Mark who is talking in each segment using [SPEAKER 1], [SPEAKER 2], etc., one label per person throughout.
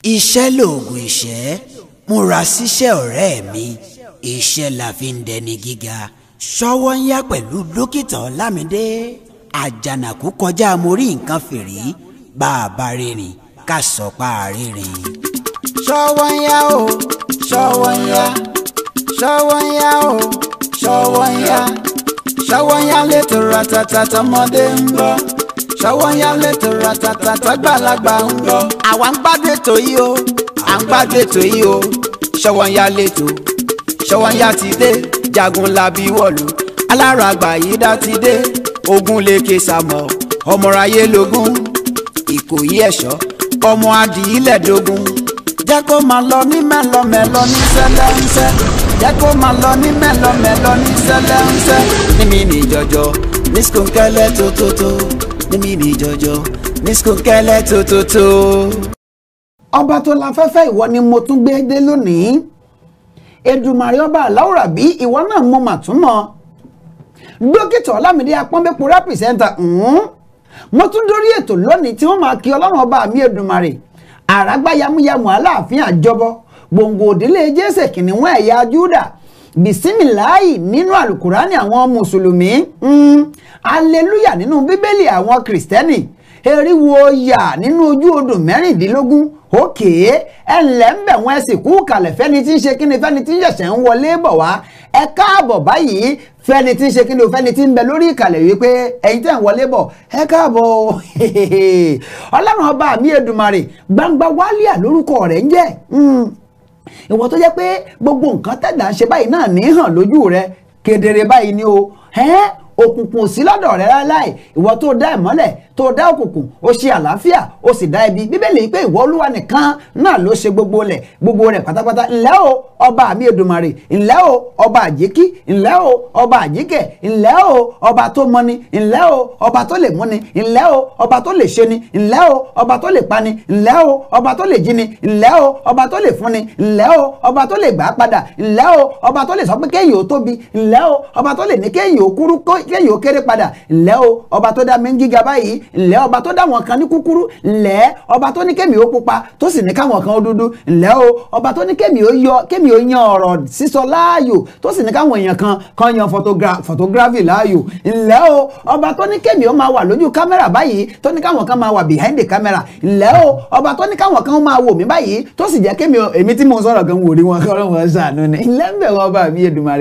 [SPEAKER 1] iṣẹ́ lòògùn ìṣẹ́ múra síṣẹ́ ọ̀rẹ́ mi iṣẹ́ la fi ń dẹni gíga ṣọwọ́ ń yá pẹ̀lú dókítà ọlámídé àjànàkú kọjá mo rí nǹkan fìrí bá a bá rìnrìn ká sọ pa àrírin.
[SPEAKER 2] ṣọwọ́ ń yá o ṣọwọ́ ń yá ṣọwọ́ ń yá o ṣọwọ́ ń yá ṣọwọ́ ń yá létò ratata tọmọdé ń bọ̀ ṣọwọ́ ń yá létò ratata tọgbàlagbà ń bọ̀. àwa ń gbádùn ètò yìí o à ń gbádùn ètò yìí o ṣọwọ́ ń yá létò ṣọwọ́ ń yá ti dé jagun labi wọ̀lú alára àgbà yìí dá ti dé ogun lèkè sàmọ̀ ọmọráyé lógún ìkòyí ẹ̀ṣọ́ ọmọ adìyílẹ̀ dógún jẹ́ kó máa lọ ní mẹ́lọmẹ́lọ ní sẹ́lẹ̀ńsẹ́ jẹ́ kó máa lọ ní mẹ́lọmẹ́lọ ní sẹ́lẹ̀ńsẹ́ níbi ní jọjọ ní skunkẹ́lẹ́ tótótó níbi ní jọjọ ní skunkẹ́lẹ́ tótótó.
[SPEAKER 3] ọba tó la fẹ́fẹ́ ìwọ ni mo tún gbé dé lónìí Èdùmàrè ọba aláwòrán bí ìwọ náà mo mà tún mọ̀ dókítà ọlámídé apọ́nbẹ́pọ̀ rẹ́pìsẹ́ńtà mo tún dórí ètò lónìí tí wọ́n máa kí ọlọ́run ọba mi Èdùmàrè àràgbá yamuyamu aláàfin àjọbọ gbòǹgbò òdílé jésè kìnìún ẹ̀yà júdà bisimilayi nínú alukurani àwọn mùsùlùmí aleluya nínú bíbélì àwọn kìrìsìtẹ́nì eriwo yà nínú ojú odò mẹ́rìndínlógún òkè ẹ ǹlẹ́ ń bẹ̀ wọ́n ẹ sì kú kalẹ̀ fẹ́ni tí ń ṣe kíni fẹ́ni tí ń ṣẹ̀ṣẹ̀ ń wọlé bọ̀ wá ẹ káàbọ̀ báyìí fẹ́ni tí ń ṣe kíni o fẹ́ni tí ń bẹ lórí ìkàlẹ̀ wípé ẹ̀yin tẹ̀ ń wọlé bọ̀ ẹ káàbọ̀ ọlọ́run ọba mi Èdùmàrè gbangba wálíà lórúkọ rẹ̀ ń jẹ́ ìwọ tó jẹ́ pé gbogbo nǹkan tẹ̀dá ń ṣe báyìí náà ní hàn lójú rẹ kedere báyìí ni o òkùnkùn sí lọ́dọ̀ rẹ láì ìwọ tó dá ìmọ́lẹ̀ tó dá òkùnkùn ó ṣe àlàáfíà ó sì dá ibi bíbélì pé ìwọ olúwa nìkan náà ló ṣe gbogbo rẹ̀ gbogbo rẹ̀ pátápátá ńlẹ́ o ọba mi Èdùmàrè ńlẹ́ o ọba àjíkí ńlẹ́ o ọba àjíkẹ̀ ńlẹ́ o ọba tó mọni ńlẹ́ o ọba tó lè múni ńlẹ́ o ọba tó lè ṣeni ńlẹ́ o ọba tó lè pani ńlẹ́ o ọba tó lè jíni ńlẹ́ o ọba tó lè fúnni ńlẹ́ o ọba tó lè gbà padà ńlẹ́ o ọba tó lè sọ pé kéèyàn ó tóbi ńlẹ́ o ọba tó lè ní kéèyàn ó kúrú kéèyàn ó kéré padà ńlẹ́ o ọba tó dá mi ń gíga báyìí ńlẹ́ ọba tó dá wọn kan ní kúkúrú ńlẹ́ ọba tó ní kémi ó pupa tó sì ní káwọn kan ó dúdú ńlẹ́ o ọba tó ní kémi ó yọ kémi ó yan ọ̀rọ̀ sísọ láàyò tó sì ní káwọn èèyàn kan kan yan photography láàyò ńlẹ́ o ọba tó ní kémi ó máa wà lójú kámẹ́rà báyìí tó ní káwọn kan máa wà behind the camera ńlẹ́ o ọba tó ní káwọn kan máa wò mí báyìí tó sì jẹ́ kémi èmi tí mo sọ̀rọ̀ gan wò rí wọn kọ́ ọ́n ṣàánú ni ńlẹ́ ń bẹ̀ wọn bá mi Èdùmàrè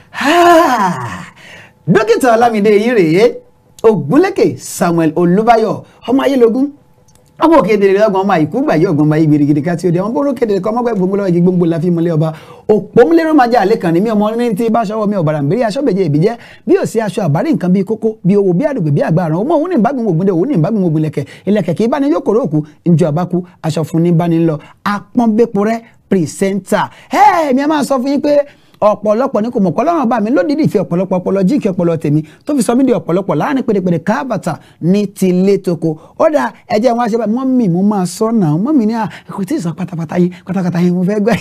[SPEAKER 3] dókítà Ọlámídé yìí rèé Ògúnlékè Samuel Olúbáyọ̀ ọmọ ayélogún ọmọ òkè dèrè lọgbọn ọmọ àìkú gbà yí ọgbọn báyìí gbèrègèrè ká tí ó dé ọmọ bóró kéde kọ ọmọgbẹ gbogbo lọ́wọ́ jí gbogbo la fi mọlẹ ọba òpómúlérò máa jẹ àlẹ kan ní mi ọmọ ní ti bá aṣọwọ mi ọbàrà nbẹrẹ aṣọbẹjẹ ìbíjẹ bí ò sí aṣọ àbárí nǹkan bíi kókó bí owó bí àdùgbò bí àgbà àrùn ọmọ òun ní ìbágun ògùn dé òun ní ìbágun ògùn lẹ̀kẹ̀ ìlẹ̀kẹ̀ kì í bá ní yóò kóró òkú njọ àbáku aṣọ fún ní bá ní lọ apọ́nbẹ́pọ̀ rẹ pírẹsẹ́ńtà ẹ mi a máa sọ fún yín pé ọ̀pọ̀lọpọ̀ ní kò mọ̀ kọ́lọ́run bá mi lódìdí ìfẹ́ ọ̀pọ̀lọpọ̀ ọpọlọ jí ìkẹ́ ọpọlọ tèmi tó fi sọ mí di ọ̀pọ̀lọpọ̀ láàrin pèdèpèdè káàbàtà ní tilé toko ó dà ẹjẹ́ wọn aṣẹ́ báyìí mọ́ mi mo máa sọ náà mọ́ mi ní à kò tí ì sọ pátápátá yín pátápátá yín mo fẹ́ gbẹ́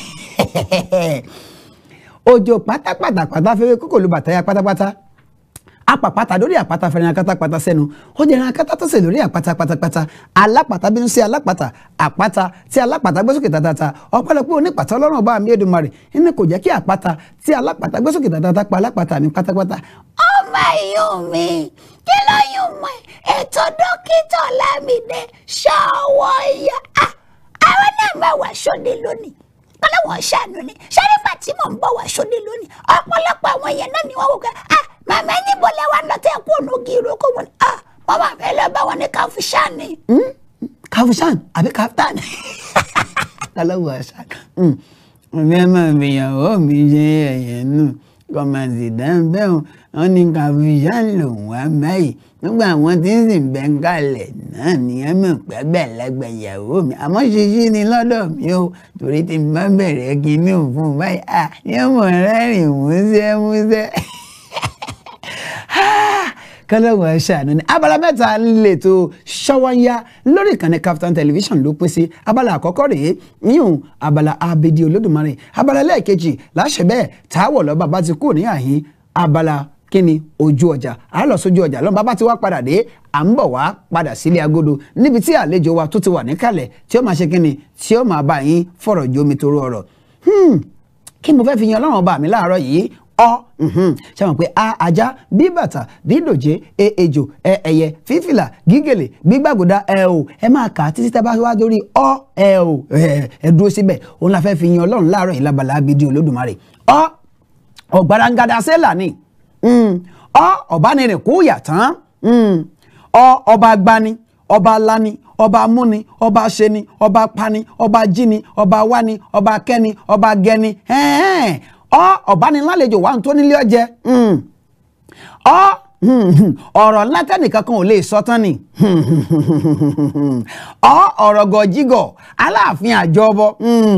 [SPEAKER 3] òjò pátápátá pátá fẹ́rẹ́ kókò ló bàtà ya pátápátá apàpàtà lórí àpáta fẹ́ràn akátápátá sẹ́nu ó jẹ́ ẹran akátá tó sè lórí àpáta pátápátá alápàtà bínú sí alápàtà àpáta tí alápàtà gbé sókè tàtàtà ọ̀pọ̀lọpọ̀ onípàtà ọlọ́run ọba mi Èdùmàrè inú kò jẹ́ kí àpáta tí alápàtà gbé sókè tàtàtà pa alápàtà mi pátápátá.
[SPEAKER 4] ọmọ ìyún mi kí ló yún mọ ètò dókítà Ọlámídé Ṣọwọ́nyá àwọn náà máa wà sóde lónìí ọlọ́wọ́n ṣàánú ni ṣé nígbà tí mò ń bọ̀ wá sóde lónìí ọ̀pọ̀lọpọ̀ àwọn èèyàn náà ni wọ́n wò ká màmá níbo lẹ wá lọ tẹ kó ònà gírò kó wọn ah wọn máa fẹ́ lọ bá wọn ní káfíṣàn ni.
[SPEAKER 3] káfíṣàn àbí káfíṣàn kálọ́wọ́ àṣà ọ̀fẹ́ máa fìyàwó mi ṣe ẹ̀yẹ nù kọ́mọ̀sì dáńbẹ́hùn wọn ní káfíṣàn lòun wá báyìí nígbà wọn tí ń sìn bẹ́ ń kalẹ̀ náà ní ẹ mọ̀ pé gbẹ̀lẹ́gbẹ̀ ìyàwó mi àmọ́ ṣíṣí ni lọ́dọ̀ mi o torí tí n bá bẹ̀rẹ̀ kínní òfun báyìí à yóò mọ̀ rẹ́rìn músẹ́ músẹ́ kọlọ́wọ́ ṣàánú ni abala mẹ́ta lètò Ṣọ́wọ́nyá lórí ìkànnì Kaftan television ló pín sí abala àkọ́kọ́ rèé yíyún abala abedi olódùmarè abala lẹ́ẹ̀kejì láṣẹ bẹ́ẹ̀ táwọ̀ lọ́ba bá ti kú ní àhín abala kíni ojú ọjà a lọ sójú ọjà lọ́nà bàbá tí wàá padà dé à ń bọ̀ wá padà sílé agodo níbi tí àlejò wa tó ti wà níkàlẹ̀ tí ó máa ṣe kínni tí ó máa bá yín fọ̀rọ̀ jomi toro ọ̀rọ̀ Hmm, kí mo fẹ́ fi yan ọlọ́run ọba mi láàárọ̀ yìí ọ ṣe mọ̀ pé a ajá bí bàtà dídòjé e ejò ẹ ẹyẹ fífìlà gígèlè gbígbàgòdà ẹ o ẹ máa kà á títí tá a bá wá dórí ọ ẹ o ẹ ẹ dúró síbẹ̀ òun la fẹ́ fi yan ọlọ́run láàárọ̀ yìí lábala abidi olódùmarè ọ ọ̀gbarangada sẹ́là ni Mm. ọ ọ̀bánirin kú yà tán Mm. ọ ọba agbani ọba alani ọba amúni ọba aṣeni ọba pani ọba jíni ọba wani ọba kẹni ọba gẹni ẹ̀ẹ́n. ọ ọ̀bánilálejò wà tó nílé ọjẹ Mm. ọ ọ̀rọ̀ ńlá tẹ́nìkan kan ò lè sọ tán ni ọ ọ̀rọ̀ gọ̀jígọ̀ aláàfin àjọbọ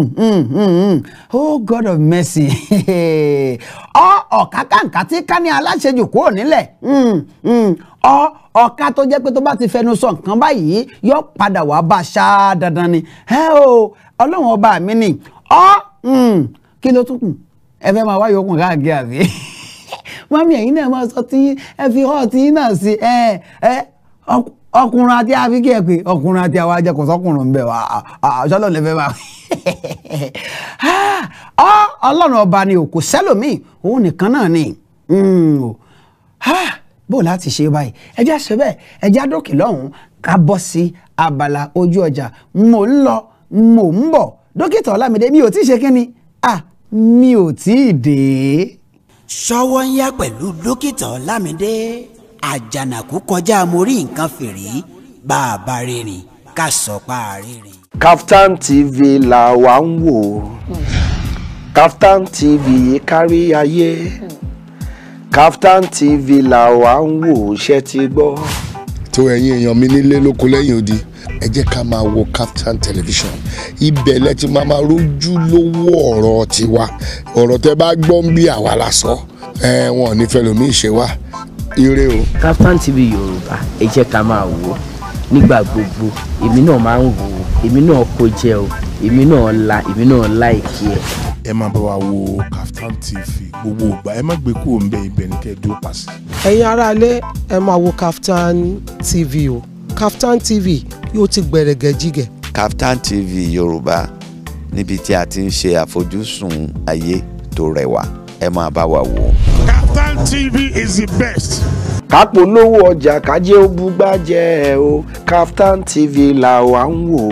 [SPEAKER 3] oh god of mercy ọ ọ̀kákàǹkà tí ká ní aláṣejù kúrò nílẹ̀ ọ ọ̀ka tó jẹ́ pé tó bá ti fẹnu sọ nǹkan báyìí yóò padà wá bá a ṣá dandan ni ẹ o ọlọ́run ọba mi ni ọ kí ló tún kù ẹ fẹ́ máa wáyé okùn káàkiri àbí mọ́mí ẹ̀yin náà máa sọ tí ẹ fi hàn tí náà sí ẹ ẹ ọkùnrin àti àfikẹ́ ẹ pé ọkùnrin àti àwọn ajẹkọ̀ sọkùnrin ń bẹ̀ wá ṣọlọ́ lè fẹ́ máa ọ ọlọ́run ọba ni òkú sẹ́lòmíì òun nìkan náà ni bó láti ṣe báyìí ẹjẹ́ àṣẹ bẹ́ẹ̀ ẹjẹ́ àdókè lọ́hùn-ún ká bọ́ sí abala ojú ọjà mò ń lọ mò ń bọ̀ dókítà ọlámídé mi ò tí ì ṣe kí ni ah mi ò tí ì dé
[SPEAKER 1] ṣọwọ́ ń yá pẹ̀lú dókítà ọlámídé àjànàkú kọjá mo rí nǹkan fìrí bá a bá rìnrìn ká sọ pa àrìnrìn.
[SPEAKER 5] Kaftan TV là wà ń wò Kaftan TV kárí ayé Kaftan TV là wà ń wò ṣe ti gbọ́.
[SPEAKER 6] tó ẹ̀yin èèyàn mi nílé lóko lẹ́yìn odi ẹ jẹ́ ká máa wo Kaftan television ibẹ̀ lẹ ti máa máa rójú lówó ọ̀rọ̀ tiwa ọ̀rọ̀ tẹ bá gbọ́ ń bí àwa la sọ ẹ wọn ò ní fẹ́ lómi ìṣe wa ire o.
[SPEAKER 7] Kaftan TV yorùbá ẹ jẹ́ ká máa wò ó nígbà gbogbo èmi náà máa ń wò ó èmi náà kó jẹ o èmi náà la èmi náà láìkí ẹ.
[SPEAKER 8] ẹ máa bá wa wo Kaftan TV gbogbo ìgbà ẹ má gbé kúrò ńbẹ̀ ibẹ̀ ní kẹ́ ẹ dúró pàṣẹ.
[SPEAKER 9] ẹ̀yin aráalé ẹ máa wo Kaftan TV o Kaftan TV yóò ti gbẹ̀rẹ̀gẹ̀ jígẹ̀.
[SPEAKER 10] Kaftan TV yorùbá níbi tí a ti ń ṣe àfojúsùn ayé tó rẹwà ẹ máa bá wa wò ó.
[SPEAKER 8] Kaftan TV is the best.
[SPEAKER 5] kápò lówó ọjà kájé ó búgbájẹ́ o Kaftan TV là wà ń wò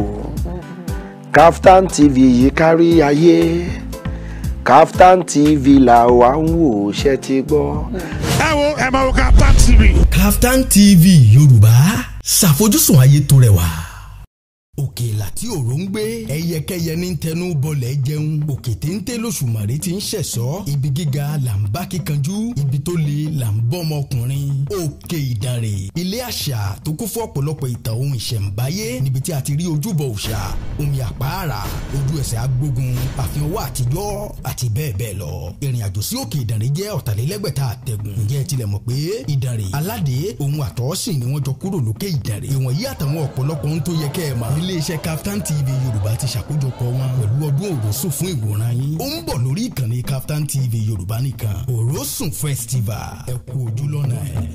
[SPEAKER 5] Kaftan TV yìí kárí ayé Kaftan TV là wà ń wò ṣe ti gbọ́.
[SPEAKER 8] ẹ wo ẹ máa wo Kaftan TV.
[SPEAKER 11] Kaftan TV yorùbá ṣàfojúsùn ayé tó rẹwà òkèèlà tí òró ń gbé ẹyẹkẹyẹ ní tẹnu bọlẹ̀ jẹun òkè téńté lóṣùmàrè ti ń ṣẹ̀sọ́ ibi gíga là ń bá kíkanjú ibi tó le là ń bọ́ ọmọkùnrin òkè ìdànrè ilé àṣà tó kún fún ọ̀pọ̀lọpọ̀ ìtàn ohun ìṣẹ̀ǹbáyé níbi tí a ti rí ojúbọ òòṣà omi àpáàrà ojú ẹsẹ̀ agbógun àfihàn owó àtijọ́ àti bẹ́ẹ̀ bẹ́ẹ̀ lọ ìrìn àjò sí òkè ìdànrè jẹ́ ọ̀tàlélẹ́gbẹ̀ta àtẹ̀gùn ǹjẹ́ ẹ tilẹ̀ mọ̀ pé ìdànrè aládé ohun àtọ́sìn ni wọ́n jọ kúrò lókè ìdànrè ìwọ̀nyí àtàwọn ọ̀pọ̀lọpọ̀ ohun tó yẹ kẹ́ ẹ mọ̀ iléeṣẹ́ Kaftan TV Yorùbá ti ṣàkójọpọ̀ wọn pẹ̀lú ọdún òrosùn fún ìwòran yín ó ń bọ̀ lórí ìkànnì Kaftan TV Yorùbá nìkan òrosùn festival ẹ kú ojú lọ́nà ẹ̀.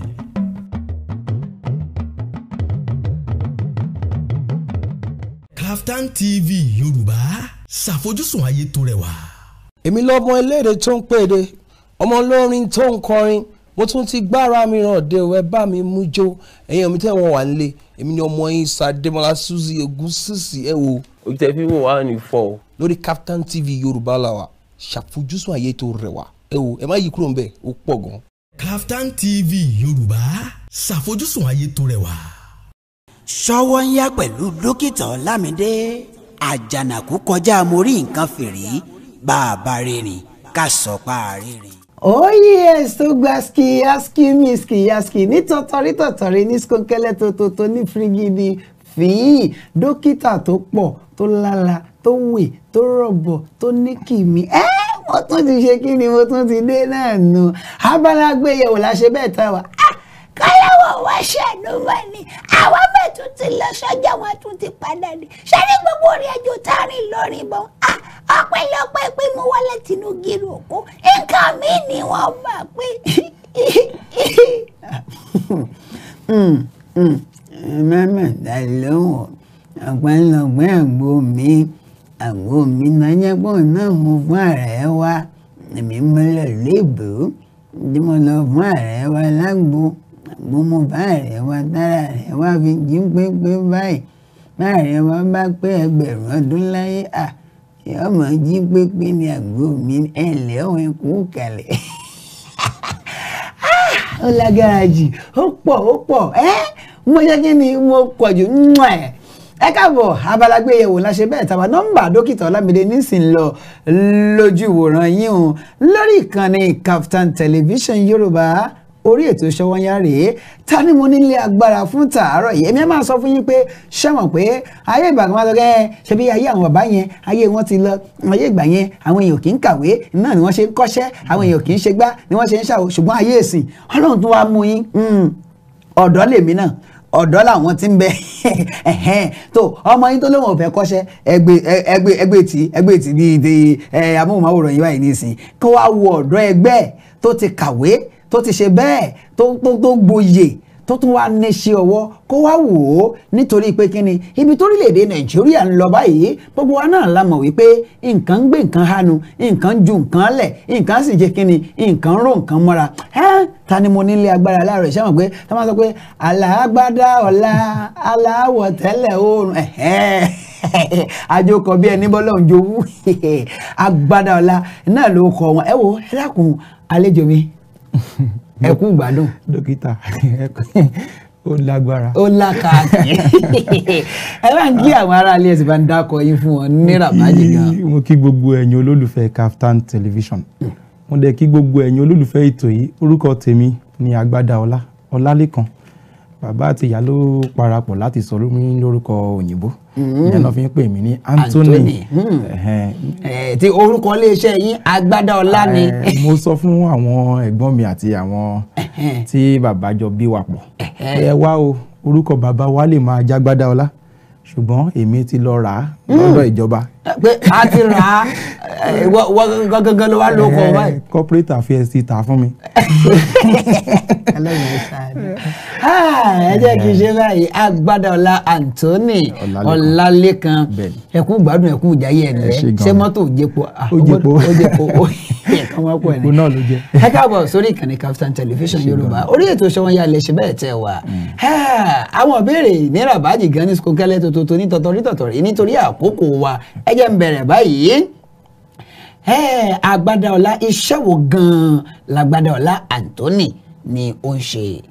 [SPEAKER 11] Kaftan TV Yorùbá ṣàfojúsùn ayé tó rẹwà.
[SPEAKER 9] èmi lọ́mọ eléèrè tó ń pèdè ọmọ olórin tó ń kọrin mo tún ti gbára mi ràn dé o ẹ bá mi mú jó ẹ̀yin omi tẹ́ wọ́n wà nílé èmi ni ọmọ yín Sàdémọ́lá Suzy Ògúnsìsì ẹ wo.
[SPEAKER 12] ojú tẹ fi wò wá ní fọ o.
[SPEAKER 9] lórí Kaftan TV Yorùbá la wà ṣàfojúsùn ayé tó rẹwà ẹ wo ẹ má yí kúrò ń bẹ̀ ó pọ̀ gan.
[SPEAKER 11] Kaftan TV Yorùbá ṣàfojúsùn ayé tó rẹwà.
[SPEAKER 1] ṣọwọ́ ń yá pẹ̀lú dókítà ọlámídé àjànàkú kọjá mo rí nǹkan fìrí bá a bá rìnrìn ká sọ pa àrìnrìn.
[SPEAKER 3] Oh yes, tó gba ski aski mi ski aski ní tọ̀tọ̀rí tọ̀tọ̀rí ní skonkẹ́lẹ́ tó tó tó ní firigidi fìyí dókítà tó pọ̀ tó lála tó wè tó rọ̀bọ̀ tó ní kìmí. ẹ mo tún ti ṣe kí ni mo tún ti dé náà nù abala gbéyẹ̀wò la ṣe bẹ́ẹ̀ tá wa.
[SPEAKER 4] káyọ̀wọ̀ wá ṣàánú wa ni àwọn bẹ́ẹ̀ tún ti lọ sọ́jà wọn tún ti padà ní ṣé ní gbogbo orin ẹjọ́ tá a rìn lórí bọ́ ọpẹ́lọpẹ́ pé mo wọlé tinú gírò òkú nǹkan mi ni wọ́n bá pé.
[SPEAKER 3] mẹ́mẹ́ dá lóhùn ọ̀pẹ́lọpẹ́ àgbo mi àgbo mi náà jẹ́ pọ̀ náà mo fún ààrẹ wa èmi mọ́lẹ̀ lébùú tí mo lọ fún ààrẹ wa lágbo àgbo mo bá ààrẹ wa tára ààrẹ wa fi jí pépé báyìí bá ààrẹ wa bá pé ẹgbẹ̀rún ọdún láyé à ọmọ jí pépé ni àgbo mi ẹ̀ lẹ́wọ̀n kú kalẹ̀ ó lágbára jù ó pọ̀ ó pọ̀ ẹ́ mo jẹ́ kí ni mo pọ̀ jù ẹ̀ ẹ káàbọ̀ abalagbé yẹ̀wò láṣẹ bẹ́ẹ̀ tàbá nọ́mbà dókítà ọlámídé nísìn lọ lójú ìwòran yín o lórí ìkànnì Kaftan television yorùbá orí ètò Sówónyá rèé ta ni mo nílé agbára fún tàárọ̀ yìí èmi á máa sọ fún yín pé ṣẹ́wọ̀n pé ayé ìgbà kan máa sọ kẹ́ ṣe bí ayé àwọn bàbá yẹn ayé wọn ti lọ ayé ìgbà yẹn àwọn èèyàn kì í kàwé náà ni wọ́n ṣe ń kọ́ṣẹ́ àwọn èèyàn kì í ṣe gbá ni wọ́n ṣe ń ṣàwò ṣùgbọ́n ayé ìsìn ọlọ́run tún wá mú yín ọ̀dọ́ lèmi náà ọ̀dọ́ làwọn ti ń bẹ tó ọmọ yín tó lóun ò fẹ́ kọ́ṣẹ́ ẹgbẹ́ ẹgbẹ́ ẹgbẹ́ tí ẹgbẹ́ tí bíi ti amóhùnmáwòrán yìí báyìí nísìn kó wá wo ọ̀dọ́ ẹgbẹ́ tó ti kàwé tó ti ṣe bẹ́ẹ̀ tó tó tó gboyè tó tún wá níṣẹ́ ọwọ́ kó wá wò ó nítorí pé kí ni ibi torílẹ̀-èdè nàìjíríà ń lọ báyìí gbogbo wa náà la mọ̀ wípé nǹkan ń gbé nǹkan hánu nǹkan ju nǹkan lẹ̀ nǹkan sì jẹ́ kí ni nǹkan ró nǹkan mọ́ra ẹ́ ta ni mo nílé agbára láàárọ̀ ìṣẹ́ mọ̀ pé tá máa sọ pé alágbádá ọ̀la aláwọ̀ tẹ́lẹ̀ oòrùn àjòkọ̀ bí ẹni bọ́lọ̀ ń jowú agbádá ọ̀la náà ló kọ wọn ẹ wo ẹ dákun àlejò mi ẹ kú gbádùn.
[SPEAKER 13] dókítà ó lágbára.
[SPEAKER 3] ó lákàkì ẹ bá ń kí àwọn aráalé ẹ sì bá ń dákọ yín fún wọn ní rabaji gan.
[SPEAKER 13] mo kí gbogbo ẹ̀yin olólùfẹ́ Kaftan television mo dẹ̀ kí gbogbo ẹ̀yin olólùfẹ́ ètò yìí orúkọ tèmi ni agbádá ọlá ọlálẹ́kan bàbá àti ìyá ló parapọ̀ láti sọ mí lórúkọ òyìnbó ìyẹn náà fi ń pè mí ní Anthony.
[SPEAKER 3] ti orúkọ iléeṣẹ́ yín agbádá ọlá ni.
[SPEAKER 13] mo sọ fún àwọn ẹ̀gbọ́n mi àti àwọn tí bàbá jọ bí wa pọ̀ ẹ wá o orúkọ bàbá wa lè máa jágbádá ọlá ṣùgbọ́n èmi ti lọ rà á lọ́dọ̀ ìjọba.
[SPEAKER 3] pé a ti rà á wọ́n gangan ló wá ló kọ báyìí.
[SPEAKER 13] corporate affairs ti tà fún mi.
[SPEAKER 3] ẹ jẹ́ kí n ṣe báyìí agbádọ́lá Anthony ọlálékan ẹkú gbádùn ẹkú ìjáyé ẹ̀lẹ́ ṣé mọ́tò jẹ́po
[SPEAKER 13] ó jẹ́po
[SPEAKER 3] ó jẹ́po ó ẹ̀kan wọ́n pọ̀ ní.
[SPEAKER 13] ìbò náà ló jẹ́.
[SPEAKER 3] ẹ káàbọ̀ sórí ìkànnì Kaftan television yorùbá orí ètò Sówónyá lè ṣe bẹ́ẹ̀ tẹ̀ wá. àwọn ìbéèrè ní rabaji gan ní skokẹ́lẹ́ tòótọ́ ní tọ̀tọ̀rí tọ̀tọ̀rí nítorí àkókò wa ẹ jẹ́ ń bẹ̀rẹ̀ báyìí agbádá iṣẹ́ wo gan-an lágbádá Anthony ni ó ń ṣe.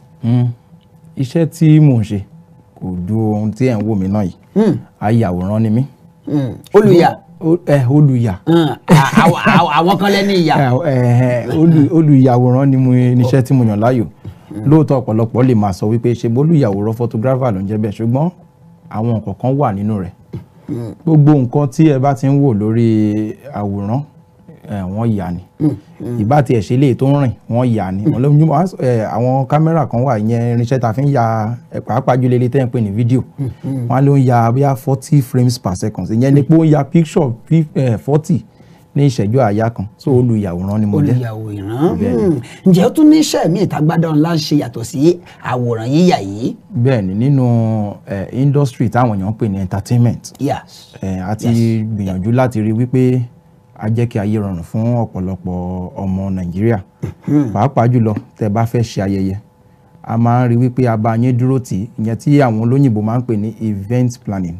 [SPEAKER 13] iṣẹ́ tí mò ń ṣe kò ju ohun tí ẹ̀ ń wò mí náà yìí ayàwòrán ni mí.
[SPEAKER 3] olùyà.
[SPEAKER 13] ẹ olùyà.
[SPEAKER 3] àwọn kan lẹ́ni ìyà.
[SPEAKER 13] olùyàwòrán ni mo níṣẹ́ tí mo yàn láàyò lóòótọ́ ọ̀pọ̀lọpọ̀ lè máa sọ wípé ṣe bólúyàwòrán photographer ló ń jẹ́ bẹ́ẹ̀ ṣùgbọ́n àwọn nǹkan kan wà nínú rẹ̀ gbogbo nǹkan tí ẹ bá ti ń wò lórí àwòrán wọ́n yà ni ìbá tiẹ̀ ṣe lè tó ń rìn wọ́n yà ni àwọn kámẹ́rà kan wà ìyẹn irinṣẹ́ ta fi ń ya pàápàá jùlọ ilé tẹ́yìn pé ní fídíò wọ́n ló ń ya bíi forty frames per second ìyẹn ni pé ó ń ya picture forty ní ìṣẹ́jú àáyá kan so olùyàwòrán ni mo jẹ́.
[SPEAKER 3] olùyàwòrán ǹjẹ́ ó tún ní iṣẹ́ mi ìtagbádá ńlá ń ṣe yàtọ̀ sí àwòrán yíyà yìí.
[SPEAKER 13] bẹ́ẹ̀ni nínú industry táwọn èèyàn ń pè ní entertainment
[SPEAKER 3] yes.
[SPEAKER 13] a ti gbìyànjú láti rí wípé a jẹ́ kí ayé rọrùn fún ọ̀pọ̀lọpọ̀ ọmọ nàìjíríà pàápàá jùlọ tẹ́ bá fẹ́ ṣe ayẹyẹ a máa ń rí wípé a bá yín dúró tì í ìyẹn tí àwọn olóyìnbó máa ń pè ní event planning.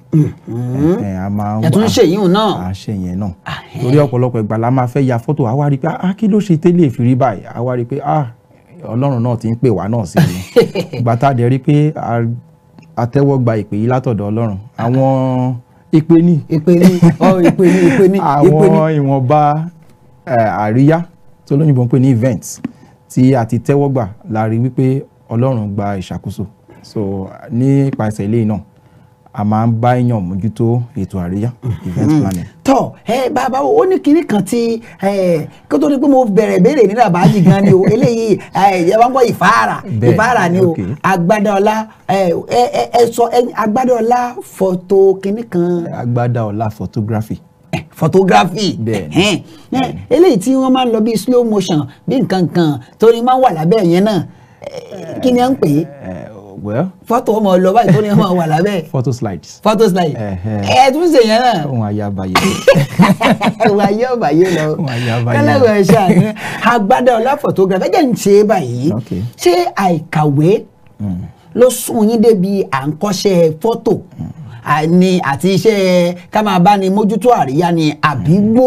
[SPEAKER 3] ẹ tún ṣe yín náà.
[SPEAKER 13] a ṣe yẹn náà torí ọ̀pọ̀lọpọ̀ ìgbà la máa fẹ́ ya fọ́tò àwa rí i pé ah kí ló ṣe tẹ́lẹ̀ fi rí báyìí àwa rí i pé ah ọlọ́run náà ti ń pè wá náà sí i ìgbà tá a dẹ̀ rí i pé a tẹ́wọ́ gba ìpè yìí látọ̀dọ̀ ọlọ́run àwọn ìpè ní.
[SPEAKER 3] ìpè ní ọ ìpè ní ìpè ní.
[SPEAKER 13] àwọn ìwọ̀nba àríyá tó lóyìnbó ń pè ní events tí a ti tẹ́wọ́ gbà la rí wípé ọlọ́run gba ìṣàkóso so nípasẹ̀ eléyìí náà a máa ń bá èèyàn mójútó ètò àríyá event planning.
[SPEAKER 3] tọ ẹ bàbá ó ní kinní kan tí kó tó ní pé mo bẹ̀rẹ̀ béèrè ní rabaji gan ni o eléyìí ẹ bá ń gbọ́ ìfáàrà ìfáàrà ni o agbádọ́lá ẹ sọ agbádọ́lá fọ́tò kinní kan.
[SPEAKER 13] agbádọ́lá photography
[SPEAKER 3] photography
[SPEAKER 13] bẹ́ẹ̀ni
[SPEAKER 3] eléyìí tí wọ́n máa ń lọ bí slow motion bí nǹkan kan torí máa ń wà lábẹ́ yẹn náà kí ni à ń pè é.
[SPEAKER 13] well
[SPEAKER 3] fọ́tò ọmọ lọ báyìí tó ní ọmọ wà lábẹ́
[SPEAKER 13] photo slides.
[SPEAKER 3] photo slide ẹ tún ṣe yẹn náà
[SPEAKER 13] ohun ayabayé.
[SPEAKER 3] wà yé ọba yé lọ
[SPEAKER 13] ohun ayabayé.
[SPEAKER 3] kẹlẹ́wọ̀ ẹ̀ ṣàní agbádá ọlá photography ẹ̀jẹ̀ ń ṣe é báyìí ṣé àìkàwé ló sún yín débi à ń kọ́ṣẹ́ fọ́tò ni àti iṣẹ́ ká máa bá ní mójútó àríyá ni àbígbò.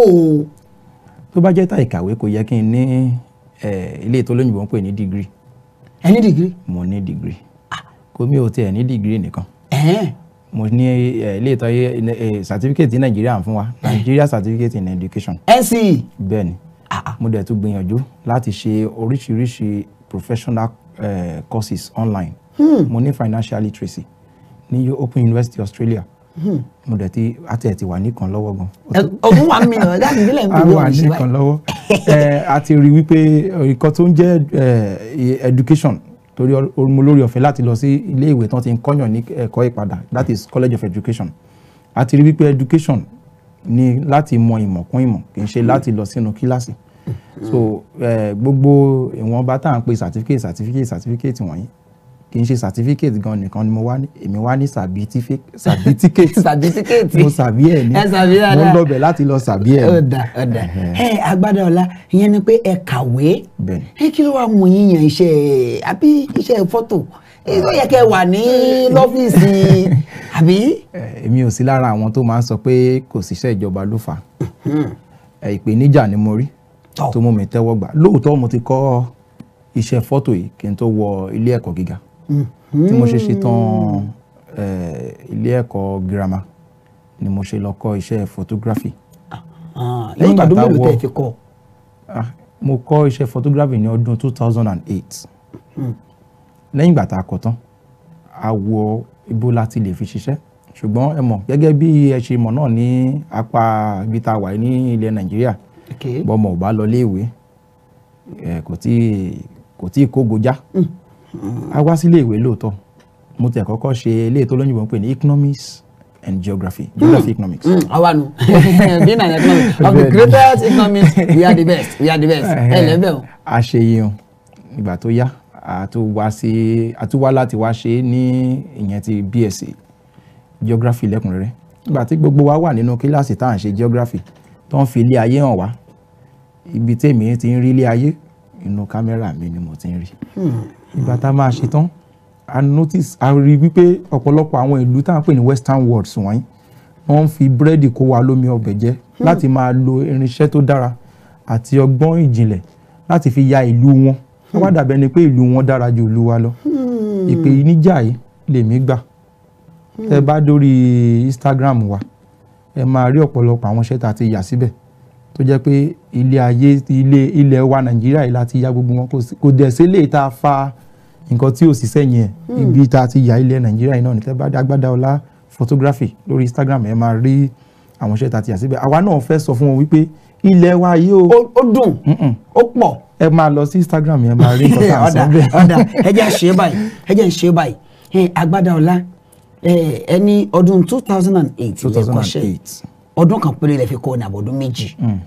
[SPEAKER 13] tó bá jẹ́ tá ìkàwé kò yẹ kí n ní eh, ilé ètò olóyìnbó ń pè ní degree.
[SPEAKER 3] ẹ ní degree.
[SPEAKER 13] mo ní degree. kò mi ò tiẹ̀ ní degree nìkan.
[SPEAKER 3] ẹ̀hẹ́n.
[SPEAKER 13] mo ní eh, ilé ètò ayé certificate tí nàìjíríà ń fún wa Nigeria certificate in education.
[SPEAKER 3] NCE.
[SPEAKER 13] bẹ́ẹ̀ ni mo dẹ̀ tún gbìyànjú láti ṣe oríṣiríṣi professional eh, courses online.
[SPEAKER 3] Hmm.
[SPEAKER 13] mo ní financial literacy ní Open University Australia
[SPEAKER 3] Hmm.
[SPEAKER 13] mo dẹ̀ ti àti ẹ̀ ti wà nìkan lọ́wọ́ gan.
[SPEAKER 3] ọdún wa mi lọ láti ìbílẹ̀ ń
[SPEAKER 13] a
[SPEAKER 3] pè
[SPEAKER 13] wà
[SPEAKER 3] é ọ̀ṣun
[SPEAKER 13] nìkan lọ́wọ́ ẹ a ti rí wípé nǹkan tó ń jẹ́ ẹ, education torí ọ- mo lórí ọ̀fẹ́ láti lọ sí ilé ìwé tán ti ń kọ́yàn ní ẹ̀kọ́ ìpadà that is college of education a ti rí wípé education ni láti mọ ìmọ̀ kún ìmọ̀ kì í ṣe láti lọ sínú kíláàsì so ẹ, gbogbo ìwọ̀nba tá à ń pè certificate certificate certificate wọ̀nyí kì í ṣe certificate gan nìkan ni mo wá ní èmi wá ní certificate certificate
[SPEAKER 3] certificate
[SPEAKER 13] mo sàbí ẹ̀ ní
[SPEAKER 3] ẹ sàbí
[SPEAKER 13] mo
[SPEAKER 3] dáadáa.
[SPEAKER 13] ń lọ́bẹ̀ láti lọ sàbí ẹ̀ ní.
[SPEAKER 3] ọ̀dà ọ̀dà ẹ agbádá ọlá ìyẹn ni pé ẹ kàwé
[SPEAKER 13] bẹ́ẹ̀
[SPEAKER 3] ẹ kí ló wàá mú yín yan iṣẹ́ àbí iṣẹ́ fọ́tò ẹ ó yẹ kẹ́ wà ní lọ́fíìsì àbí.
[SPEAKER 13] Eh, èmi ò sí lára àwọn tó máa ń sọ pé kò síṣẹ́ ìjọba ló fà á Eh, ìpèníjà ni mo rí tó mú mi tẹ́wọ́ gbà lóòótọ́ mo ti kọ́ iṣẹ́ fọ́tò yìí kí n tó wọ ilé ẹ̀kọ́ gíga tí mo ṣe ṣetán eh, ilé ẹ̀kọ́ girama ni mo ṣe lọ kọ́ iṣẹ́ photography
[SPEAKER 3] lẹ́yìn ìgbà tó
[SPEAKER 13] bàtà
[SPEAKER 3] mélòó
[SPEAKER 13] wọ-
[SPEAKER 3] tẹ̀ fi kọ́
[SPEAKER 13] Ah, mo kọ́ iṣẹ́ photography ní ọdún two thousand and eight lẹ́yìn ìgbà tá a kọ́ tán a wo ibo láti lè fi ṣiṣẹ́ ṣùgbọ́n ẹ mọ̀ gẹ́gẹ́ bí ẹ ṣe mọ̀ náà ní apá ibi tá a wà ní ilẹ̀ nàìjíríà bọ́mọ ò bá lọ léèwé ẹ, kò tí kò tí ì kógo já a wá sílé ìwé lóòótọ́ mo tẹ̀ kọ́kọ́ ṣe ilé ètò olóyìnbó ń pè ní economics and geography geography economics.
[SPEAKER 3] àwa nu being an economist of the
[SPEAKER 13] Bẹ́ẹ̀ni.
[SPEAKER 3] greatest economists we are the best we are the best ẹ lẹ́bẹ̀ o.
[SPEAKER 13] a ṣe yẹn ìgbà tó yá a tún wá sí a tún wá láti wá ṣe é ní ìyẹn ti BSc geography lẹ́kùnrẹ́rẹ́ ìgbà tí gbogbo wa wà nínú kíláàsì tá à ń ṣe geography tó ń fi ilé ayé hàn wá ibi tèmi ti ń rí ilé ayé inú kámẹ́rà mi ni mo ti ń rí ìgbà tá a máa ṣe tán a notice a rí wípé ọ̀pọ̀lọpọ̀ àwọn ìlú tá à ń pè ní western world wọ̀nyí wọ́n ń fi búrẹ́dì kó wa lómi ọbẹ̀ jẹ láti máa lo irinṣẹ́ tó dára àti ọgbọ́n ìjìnlẹ̀ láti fi ya ìlú wọn wọ́n wá dàbẹ́ ni pé ìlú wọn dára ju ìlú wa lọ ìpè yìí níjà yìí lèmi gbà tẹ bá dórí Instagram wa ẹ máa rí ọ̀pọ̀lọpọ̀ àwọn iṣẹ́ tá a ti yà síbẹ̀ tó jẹ́ pé ilé ayé ilé ilẹ̀ wa Nàìjíríà yìí láti ya gbogbo wọn kò sí- kò dẹ̀ sí lè tá a fa nǹkan tí ò sí sẹ́yìn ẹ̀
[SPEAKER 3] Hmm.
[SPEAKER 13] ibi tá a ti yà ilẹ̀ Nàìjíríà yìí náà ní tẹ́ bá dé Agbádá Ọlá photography lórí Instagram ẹ máa rí àwọn iṣẹ́ tá a ti yà síbẹ̀ àwa náà fẹ́ sọ fún wọn wípé ilẹ̀ wa yìí o
[SPEAKER 3] ó dùn ó pọ̀
[SPEAKER 13] ẹ máa lọ sí Instagram yẹn máa rí nǹkan tá à ń sọ
[SPEAKER 3] ọ̀dà
[SPEAKER 13] bẹ́ẹ̀.
[SPEAKER 3] ọ̀dà ẹ jẹ́ ṣe báyìí ẹ jẹ́ ṣe báyìí ẹ agbádá ọlá ẹ ẹni ọdún two thousand and eight lẹ kọ́ṣẹ́
[SPEAKER 13] 2008.
[SPEAKER 3] ọdún kan péré lẹ fi kọ́ ní àbọ̀dún méjì
[SPEAKER 13] Mm.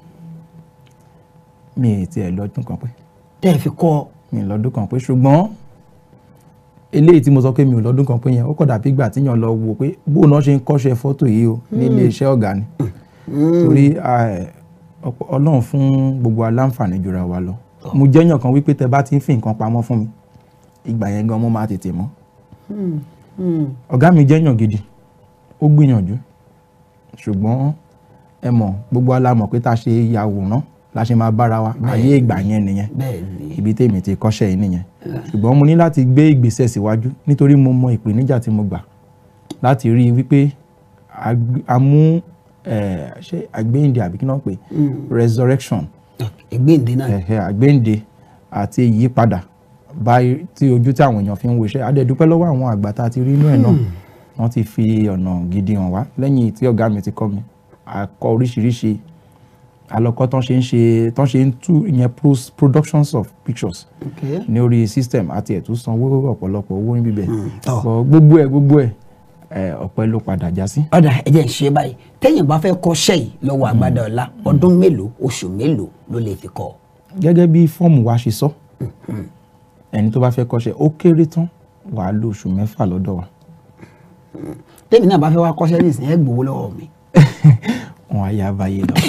[SPEAKER 13] mi ì tiẹ̀ lọ́dún kan pé
[SPEAKER 3] tẹ́ ẹ fi kọ́
[SPEAKER 13] mi ì lọ́dún kan pé ṣùgbọ́n eléyìí tí mo sọ pé mi ò lọ́dún kan pé yẹn ó kọ̀ dàbí ìgbà tíyàn lọ wò pé bóun náà ṣe ń kọ́ṣẹ́ fọ́tò yìí o ní
[SPEAKER 3] Mm.
[SPEAKER 13] ilé iṣẹ́ ọ̀gá ni torí eh, ọ̀pọ̀- ọlọ́run fún gbogbo aláǹfààní jura wa lọ mo jẹ́yàn kan wípé tẹ bá ti ń fi nǹkan pamọ́ fún mi ìgbà yẹn gan mo máa tètè mọ̀ ọ̀gá mi jẹ́yàn gidi ó gbìyànjú ṣùgbọ́n ẹ mọ̀ gbogbo wa la mọ̀ pé tá a ṣe yàwòrán la ṣe máa bára wa ayé ìgbà yẹn nìyẹn ibi tèmi ti kọ́ṣẹ́ yìí nìyẹn ṣùgbọ́n mo ní láti gbé ìgbésẹ̀ síwájú nítorí mo mọ ìpèníjà tí mo gbà láti rí i wípé a gb- a mú eh, ṣé àgbéyìnde àbí kí náà pè resurrection
[SPEAKER 3] ìgbéǹde náà
[SPEAKER 13] ẹ̀hẹ́ àgbéǹde àti ìyípadà báyìí tí ojú tí àwọn èèyàn fi ń wo iṣẹ́ adẹ́dúpẹ́ lọ́wọ́ àwọn àgbà tá a ti rí inú ẹ̀ náà wọ́n ti fi ọ̀nà gidi hàn wá lẹ́yìn tí ọ̀gá mi ti kọ́ mi a kọ́ oríṣiríṣi alọ́kọ́ tán ṣe ń ṣe tán ṣe ń tú ìyẹn pros- productions of pictures
[SPEAKER 3] Okay.
[SPEAKER 13] ní orí system àti ẹ̀tún sanwó ọ̀pọ̀lọpọ̀ owó ń bíbẹ̀ But gbogbo ẹ̀ gbogbo ẹ̀ ẹ̀ ọ̀pẹ ló padà já sí.
[SPEAKER 3] ọ̀dà ẹ jẹ́ ṣe báyìí téèyàn bá fẹ́ kọ́ṣẹ́ yìí lọ́wọ́ agbádá ọlá ọdún mélòó oṣù mélòó ló lè fi kọ́
[SPEAKER 13] gẹ́gẹ́ bí fọ́ọ̀mù wa ṣe sọ ẹni tó bá fẹ́ kọ́ṣẹ́ ó kéré tán wàá lo oṣù mẹ́fà lọ́dọ̀ wa
[SPEAKER 3] tèmi náà bá fẹ́ wá kọ́ṣẹ́ nísìnyí ẹ gbowó lọ́wọ́ mi.
[SPEAKER 13] wọn á yá báyé lọ.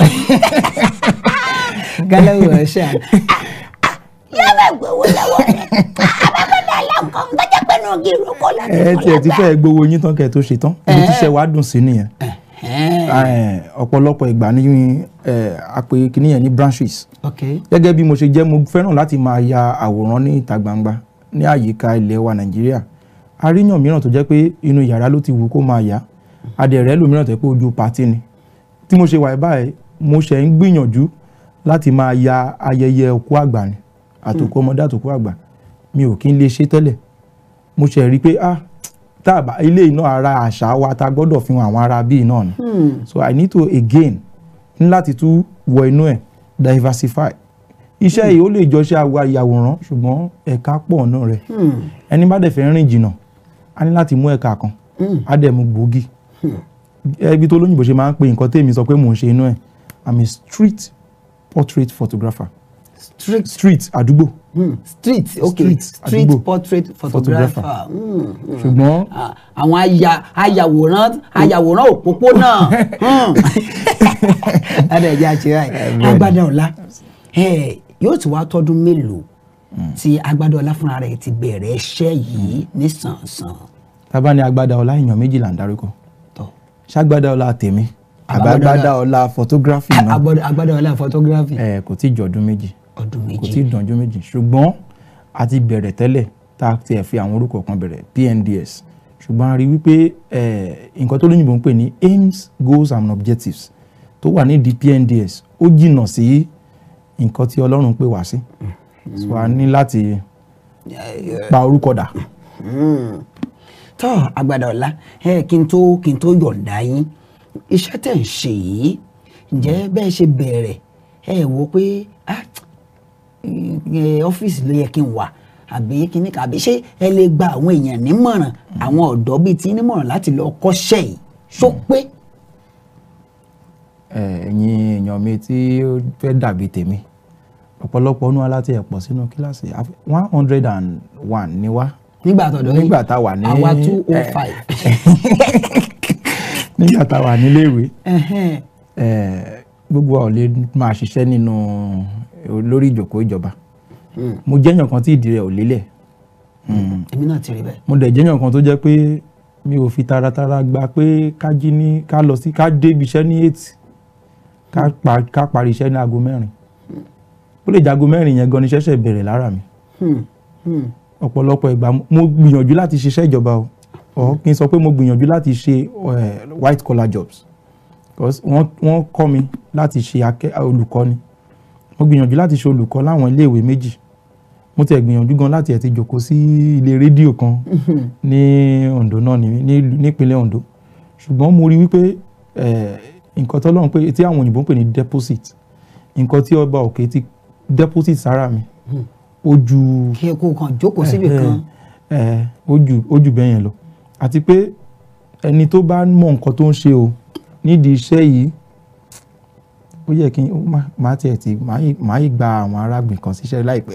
[SPEAKER 3] gálẹ́wò ẹ ṣe àná.
[SPEAKER 4] yóò bẹ gbowó lọ́wọ́ rẹ̀ abẹ́kọ̀dá aláǹkan tó jẹ́ pé nù kí ìrókò láti
[SPEAKER 13] ẹ tiẹ̀ ti fẹ́ gbowó yín tán kẹ́ ẹ tó ṣe tán ibi tíṣẹ́ wa dùn sí nìyẹn Eh, ọ̀pọ̀lọpọ̀ ìgbà ní eh, àpè kìíní yẹn ní branches
[SPEAKER 3] ok
[SPEAKER 13] gẹ́gẹ́ bí mo ṣe jẹ́ mo fẹ́ràn láti máa ya àwòrán ní ìta gbangba ní àyíká ilẹ̀ wa nàìjíríà aríyàn mìíràn tó jẹ́ pé inú yàrá ló ti wù kó máa yá adẹ̀rẹ́ lòmíràn tó jẹ́ pé ojú pàtí ni tí mo ṣe wà báyìí mo ṣe ń gbìyànjú láti máa ya ayẹyẹ òkú àgbà ni àtòkù ọmọdé àtòkù àgbà mi ò kí ń lè ṣe tẹ́lẹ̀ mo ṣe rí i pé ah tá a bá ilé iná ara àṣà wa ta gbọ́dọ̀ fi hàn àwọn ará bíi náà ni so i need to again ní láti tún wọ inú ẹ̀ diversify iṣẹ́ yìí ó lè jọ ṣe àwa ìyàwòrán ṣùgbọ́n ẹ̀ka pọ̀ náà rẹ̀ ẹni bá dẹ̀ fẹ́ rìn jìnnà a ní láti mú ẹ̀ka kan á dẹ̀ mú gbòógì ẹbí tó lóyìnbó ṣe máa ń pe nǹkan tèmi sọ pé mò ń ṣe inú ẹ̀ i'm a street portrait photographer
[SPEAKER 3] street
[SPEAKER 13] street àdúgbò
[SPEAKER 3] Hmm, street ok
[SPEAKER 13] Street,
[SPEAKER 3] street,
[SPEAKER 13] àdúgbò.
[SPEAKER 3] portrait photographer.
[SPEAKER 13] Photographer.
[SPEAKER 3] Hmm, hmm.
[SPEAKER 13] ṣùgbọ́n
[SPEAKER 3] Ah, àwọn aya ayàwòrán ayàwòrán òpópónà Hmm. adẹ̀jẹ̀ àṣírà ẹ̀ agbádá ọ̀la ẹ̀, yóò ti wá tọ́dún mélòó tí agbádá ọ̀la fúnra rẹ̀ ti bẹ̀rẹ̀ iṣẹ́ yìí nísànsàn.
[SPEAKER 13] tábà ní agbádá ọlá èèyàn méjìlá ń darúkọ
[SPEAKER 3] Tọ́.
[SPEAKER 13] ṣàgbádá ọlá tèmi
[SPEAKER 3] Àbágbádá
[SPEAKER 13] àbágbádá ọlá photography náà
[SPEAKER 3] Agbádá agbádá ọ̀la photography
[SPEAKER 13] ẹ kò tí ì jọ ọdún méjì
[SPEAKER 3] ọdún
[SPEAKER 13] kò
[SPEAKER 3] méjì.
[SPEAKER 13] tí ì dànjú méjì ṣùgbọ́n a ti bẹ̀rẹ̀ tẹ́lẹ̀ tá a ti ẹ̀ fi àwọn orúkọ kan bẹ̀rẹ̀ PNDS ṣùgbọ́n a rí wípé ẹ, nǹkan tó lóyìnbó ń pè ní aims goals and objectives tó wà nídìí PNDS ó jìnnà sí nǹkan tí Ọlọ́run pè wá sí so a ní láti pa orúkọ dà.
[SPEAKER 3] tọ́ agbádá ọ̀la ẹ kí n tó kí n tó yọ̀ǹda yín iṣẹ́ tẹ̀ ń ṣe yìí ǹjẹ́ bẹ́ẹ̀ ṣe bẹ̀rẹ̀ ẹ wò pé ah, ẹ, ọ́fíìsì ló yẹ kí n wà àbí kíní kan àbí ṣé ẹ lè gba àwọn èèyàn nímọ̀ràn àwọn ọ̀dọ́ bíi ti nímọ̀ràn láti lọ kọ́ṣẹ́ yìí ṣó pé
[SPEAKER 13] ẹ, ẹ̀yin èèyàn mi tí ó fẹ́ dàbí tèmi ọ̀pọ̀lọpọ̀ ọdún aláti ẹ̀ pọ̀ sínú kíláàsì one hundred and one ni wá
[SPEAKER 3] nígbà tọ̀dọ̀ yín
[SPEAKER 13] nígbà tá a wà ní
[SPEAKER 3] àwa two oh
[SPEAKER 13] ẹ,
[SPEAKER 3] five
[SPEAKER 13] nígbà tá a wà níléèwé ẹ, gbogbo wa ò lè máa ṣiṣẹ́ nínú lórí ìjókòó ìjọba mo jẹ́yàn kan tí ìdí rẹ̀ ò lélẹ̀
[SPEAKER 3] èmi náà ti rí bẹ́ẹ̀
[SPEAKER 13] mo dẹ̀ jẹ́yàn kan tó jẹ́ pé mi ò fi taratara gba pé ká jí ní ká lọ sí ká débi iṣẹ́ ní eight ká pa- ká parí iṣẹ́ ní aago mẹ́rin ó lè jago mẹ́rin yẹn gan ni ṣẹ̀ṣẹ̀ bẹ̀rẹ̀ lára mi
[SPEAKER 3] Hmm, hmm.
[SPEAKER 13] ọ̀pọ̀lọpọ̀ ìgbà mo gbìyànjú láti ṣiṣẹ́ ìjọba o ọ̀ kí n sọ pé mo gbìyànjú láti ṣe eh, white collar jobs because wọ́n wọ́n kọ́ mi láti ṣe akẹ́ olùkọ́ni mo gbìyànjú láti ṣe olùkọ́ láwọn iléèwé méjì mo tẹ̀ gbìyànjú gan láti ẹ̀ ti jòkó sí ilé rédíò kan ní Ondo náà ní ní- nípínlẹ̀ Ondo ṣùgbọ́n mo rí wípé eh, nǹkan tọ́lọ́run pé tí àwọn òyìnbó ń pè ní deposit nǹkan tí ọba òkè ti deposit sára mi ó ju
[SPEAKER 3] kí ẹ kó kàn jókòó síbì kan
[SPEAKER 13] ẹ ó jù ó jù bẹ́ẹ̀ yẹn lọ àti pé ẹni tó bá mọ nǹkan tó ń ṣe o nídìí iṣẹ́ yìí ó yẹ kí n ó má- má tiẹ̀ ti má yìí- má yìí gba àwọn arábìnrin kan síṣẹ́ láìpẹ́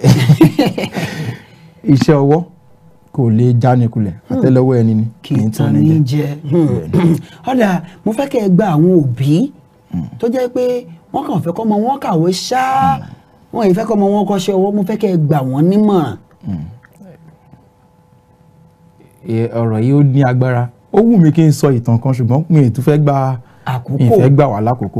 [SPEAKER 13] iṣẹ́ ọwọ́ kò lè jánikulẹ̀ àtẹ́lẹwọ́ ẹni ni kì í tán
[SPEAKER 3] ní
[SPEAKER 13] ní
[SPEAKER 3] jẹ ọ̀dà mo fẹ́ kẹ́ ẹ gba àwọn òbí tó jẹ́ pé wọ́n kàn fẹ́ kọ́ ọmọ wọn kàwé ṣáá wọn yìí fẹ́ kọ́ ọmọ wọn kọ́ṣẹ́ ọwọ́ mo fẹ́ kẹ́ ẹ gbà wọ́n nímọ̀ràn
[SPEAKER 13] jẹ ọ̀rọ̀ yìí ó ní agbára ó wù mí kí n sọ ìtàn kan ṣùgbọ́n mi ì tún fẹ́ gba
[SPEAKER 3] àkókò
[SPEAKER 13] mi ì fẹ́ gbà wá lákòókò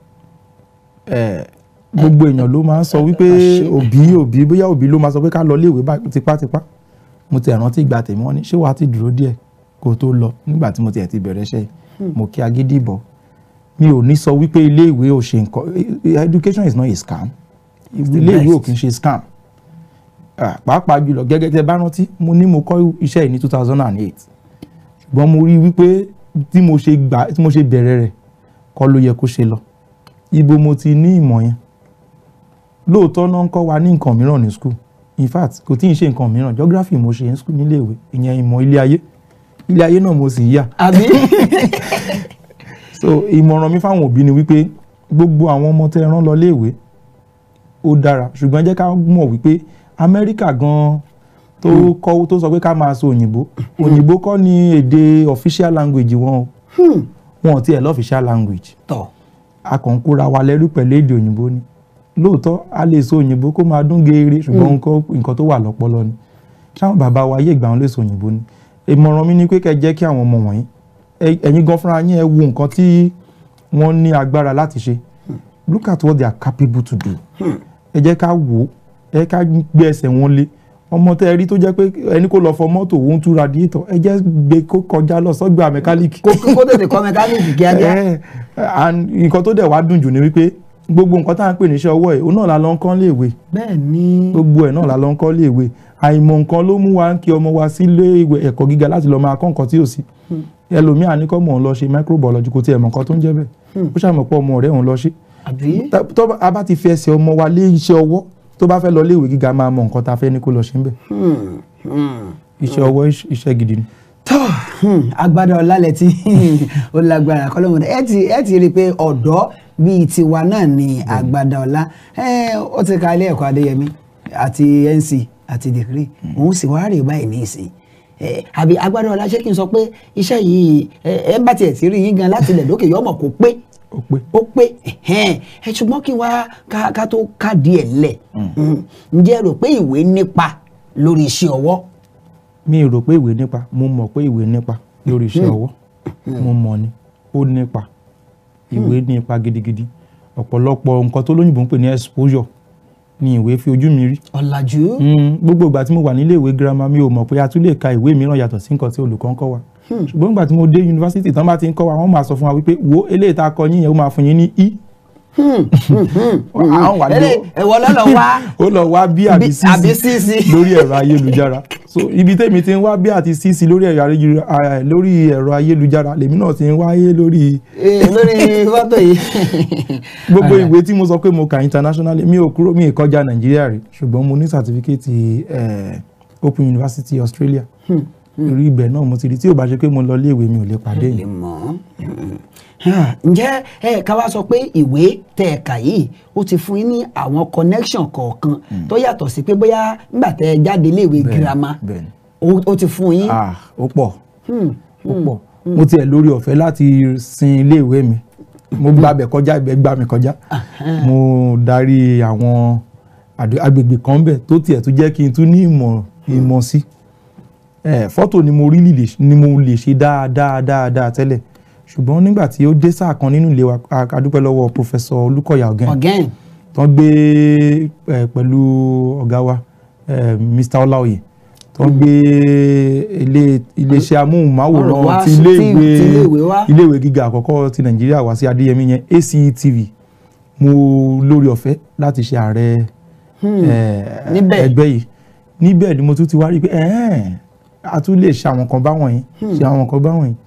[SPEAKER 13] ẹ gbogbo èèyàn ló máa ń sọ wípé òbí òbí bóyá òbí ló máa sọ pé ká lọ léèwé báyìí tipátipá mo ti rántí ìgbà tèmi wọ́n ní ṣé wàá ti dúró díẹ̀ kó o tó lọ nígbà tí mo tiẹ̀ ti bẹ̀rẹ̀ iṣẹ́ yìí mo kí agídí bọ̀ mi ò ní sọ wípé iléèwé ò ṣe nǹkan education is not a scam iléèwé ò kì í ṣe scam Ah, pàápàá jùlọ gẹ́gẹ́ tẹ́ bá rántí mo ní mo kọ́ iṣẹ́ yìí ní two thousand and eight ṣùgbọ́n mo rí wípé tí mo ṣe gbà tí mo ṣe bẹ̀rẹ̀ rẹ̀ kọ́ ló yẹ kó ṣe lọ ibo mo ti ní ìmọ̀ yẹn lóòótọ́ náà ń kọ́ wa ní nǹkan mìíràn ní school in fact kò tí ì ṣe nǹkan mìíràn geography mo ṣe ní school níléèwé ìyẹn ìmọ̀ ilé ayé ilé ayé náà mo sì ń yà
[SPEAKER 3] àbí
[SPEAKER 13] so ìmọ̀ràn mi fáwọn òbí ni wípé gbogbo àwọn ọmọ tẹ́ ẹ rán lọ léèwé ó dára ṣùgbọ́n jẹ́ ká mọ̀ wípé amẹ́ríkà gan-an tó kọ́ tó sọ pé ká máa sọ òyìnbó òyìnbó kọ́ ni èdè official language wọn o wọn ò tiẹ̀ lọ́fíṣà language
[SPEAKER 3] tọ̀
[SPEAKER 13] a kàn ń kóra wa lẹ́rú pẹ̀lú èdè òyìnbó ni lóòótọ́ a lè sọ òyìnbó kó máa dún geere ṣùgbọ́n nǹkan nǹkan tó wà lọ́pọlọ ni ṣáwọn bàbá wa ayé ìgbà wọn lè sọ òyìnbó ni ìmọ̀ràn mi ni pé kẹ́ jẹ́ kí àwọn ọmọ wọ̀nyí ẹ- ẹ̀yin gan fúnra yín ẹ wo nǹkan tí wọ́n ní agbára láti ṣe look at what they are capable to do ẹ jẹ́ ká wò ó ẹ ká gbé ẹsẹ̀ wọn lé ọmọ tẹ́ ẹ rí tó jẹ́ pé ẹni kó lọ fọ mọ́tò òun tú radiator ẹ jẹ́ gbé kó kọjá lọ sọ́gbà mẹkáníìkì
[SPEAKER 3] kó kó tètè kọ́ mẹkáníìkì kíákíá
[SPEAKER 13] ẹ and nǹkan tó dẹ̀ wá dùn jù ni wípé gbogbo nǹkan tá à ń pè níṣẹ́ ọwọ́ ẹ̀ òun náà la lọ ń kọ́ léèwé
[SPEAKER 3] bẹ́ẹ̀ ni
[SPEAKER 13] gbogbo ẹ̀ náà la lọ ń kọ́ léèwé àìmọ̀ nǹkan ló mú wa ń kí ọmọ wa sí ilé ìwé ẹ̀kọ́ gíga láti lọ máa kọ́ nǹkan tí ò sí ẹlòmíà ní kọ́ mọ̀ ń lọ ṣe microbiology kò tiẹ̀ mọ̀ nǹkan tó ń jẹ́ bẹ́ẹ̀ ó ṣàmọ̀ pé ọmọ rẹ̀ òun lọ ṣe
[SPEAKER 3] àbí
[SPEAKER 13] tá- tó bá- a bá ti fi ẹsẹ̀ ọmọ wa lé iṣẹ́ ọwọ́ tó bá fẹ́ lọ léèwé gíga máa mọ nǹkan tá a fẹ́ ní kó lọ ṣe ń bẹ̀ iṣẹ́ ọwọ́ iṣ- iṣẹ́ gidi ni.
[SPEAKER 3] tọ́ agbádá ọlálẹ̀ tí ó lágbára kọ́lọ́mọdé ẹ ti ẹ ti rí i pé ọ̀dọ́ bíi tiwa náà ni agbádá ọlá ẹ ó ti ka ilé ẹ̀kọ́ adéyẹmí àti nc àti degree òun sì wá rè báyìí ní ìsìn ẹ àbí agbádá ọlá ṣé kí n sọ pé iṣẹ́ yìí ẹ ẹ ń bá tiẹ̀ sí rí yín gan láti ilẹ̀ lókè yọmọ kó pé
[SPEAKER 13] ó pé
[SPEAKER 3] ó pé ẹ̀hẹ́n. ẹ ṣùgbọ́n kí wá ká ká tó ká díẹ̀ lẹ̀ ǹjẹ́ ẹ rò pé ìwé nípa lórí iṣẹ́ ọwọ́
[SPEAKER 13] mi rò pé ìwé nípa mo mọ̀ pé ìwé nípa lórí iṣẹ́ ọwọ́ mo mọ̀ ni ó nípa ìwé nípa gidigidi ọ̀pọ̀lọpọ̀ nǹkan tó lóyìnbó ń pè ní exposure ni ìwé fi ojú mi rí
[SPEAKER 3] ọ̀làjú
[SPEAKER 13] Mm, gbogbo ìgbà tí mo wà nílé ìwé girama mi ò mọ̀ pé a tún lè ka ìwé mìíràn yàtọ̀ sí nǹkan tí olùkọ́ ń kọ́ wa ṣùgbọ́n ìgbà tí mo dé yunifásitì tán bá ti ń kọ́ wa wọ́n máa sọ fún wa wípé wo eléyìí tá a kọ yín yẹn ó máa fún yín ní i. àwọn wà ní
[SPEAKER 3] Ẹlẹ́- ẹ̀wọ̀ lọ́lọ́ wá
[SPEAKER 13] ó lọ wá bí àbí
[SPEAKER 3] Bí- àbí
[SPEAKER 13] sísí
[SPEAKER 3] sísí.
[SPEAKER 13] lórí ẹ̀rọ ayélujára so ibi tèmi ti ń wá bí àti sísí lórí ẹ̀rọ ayélu- ah, lórí ẹ̀rọ ayélujára lèmi náà ti ń wáyé lórí
[SPEAKER 3] Eh, lórí fọ́tò yìí
[SPEAKER 13] gbogbo ìwé tí mo sọ pé mo kà internationally mi ò kúrò mi ì kọjá nàìjíríà rí ṣùgbọ́n mo ní sàtífíkẹ́tì open university australia orí ibẹ̀ náà mo ti rí tí ò bá ṣe pé mo lọ ilé ìwé mi ò lè pàdé
[SPEAKER 3] lè
[SPEAKER 13] yìí
[SPEAKER 3] mọ̀ ọ́ ǹjẹ́ ẹ ká wá sọ pé ìwé tẹ̀ ẹ̀ kà yìí ó ti fún yín ní àwọn connection kọ̀ọ̀kan tó yàtọ̀ sí pé bóyá nígbà tẹ́ ẹ jáde iléèwé girama
[SPEAKER 13] bẹ́ẹ̀ ni
[SPEAKER 3] ó ó ti fún yín.
[SPEAKER 13] ah ó pọ̀
[SPEAKER 3] Hmm,
[SPEAKER 13] ó pọ̀ mo tiẹ̀ lórí ọ̀fẹ́ láti sin ilé ìwé mi mo gbàbẹ̀ kọjá ibẹ̀ gbà mí kọjá mo darí àwọn àdó- agbègbè kan bẹ̀ tó tiẹ̀ tún jẹ́ kí n tún ní ìmọ̀ ìmọ̀ sí Eh, fọ́tò ni mo rí lè ni mo lè ṣe dáadáa dáadáa tẹ́lẹ̀ ṣùgbọ́n nígbà tí ó dé sáà kan nínú ilé wa a a dúpẹ́ lọ́wọ́ pòfẹ́sọ̀ olùkọ́yà ọ̀gẹ́n
[SPEAKER 3] ọ̀gẹ́n
[SPEAKER 13] tó ń gbé eh, pẹ̀lú ọ̀gá wa eh, Mr. Ọláoyè tó ń gbé ilé iléeṣẹ́
[SPEAKER 3] Ọ̀rọ̀ wá
[SPEAKER 13] amóhùnmáwòrán ti
[SPEAKER 3] sí-
[SPEAKER 13] ilé
[SPEAKER 3] tí- tí ilé ìwé
[SPEAKER 13] ìwé
[SPEAKER 3] wá.
[SPEAKER 13] ilé ìwé gíga àkọ́kọ́ ti Nàìjíríà wá sí Adéyẹmí yẹn ACETV mo lórí ọ̀fẹ́ láti ṣe ààrẹ eh,
[SPEAKER 3] Níbẹ̀.
[SPEAKER 13] ẹgbẹ́ yìí níbẹ̀ ni mo tún ti wá rí i pé ẹ̀ẹ́n, a tún lè ṣe àwọn kan báwọn yìí ṣe àwọn kan báwọn yìí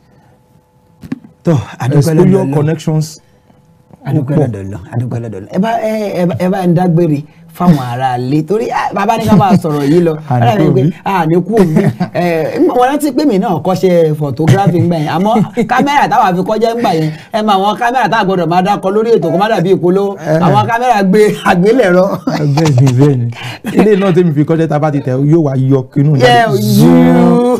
[SPEAKER 3] tó adúpẹ́
[SPEAKER 13] exposure
[SPEAKER 3] lọ́dọ̀ Ọlọ́run.
[SPEAKER 13] connections
[SPEAKER 3] adúpẹ́
[SPEAKER 13] ó pọ̀.
[SPEAKER 3] lọ́dọ̀ Ọlọ́run adúpẹ́ lọ́dọ̀ Ọlọ́run. ẹ bá ẹ ẹ bá- ẹ bá ń dágbére fáwọn ará ilé torí ah, bàbá ní ká máa sọ̀rọ̀ yìí lọ
[SPEAKER 13] Àní
[SPEAKER 3] ọ̀rẹ́ mi
[SPEAKER 13] kú
[SPEAKER 3] pé
[SPEAKER 13] òbí.
[SPEAKER 3] àní kú òbí ẹ wọn rántí pé mi náà kọ́ṣẹ́ photography ń gbà yẹn àmọ́ kámẹ́rà táwọn àfi kọjá ń gbà yẹn ẹ mọ àwọn kámẹ́rà táwọn gbọdọ̀ máa dákọ lórí ètò kó má dàbí ìpolówó àwọn kámẹ́rà gbé àgbélẹ̀rọ.
[SPEAKER 13] bẹ́ẹ̀ ni bẹ́ẹ̀ ni ilé náà tẹ́mi fi kọ́ṣẹ́ tá a bá ti tẹ̀ yóò wá yọ inú
[SPEAKER 3] yẹ yú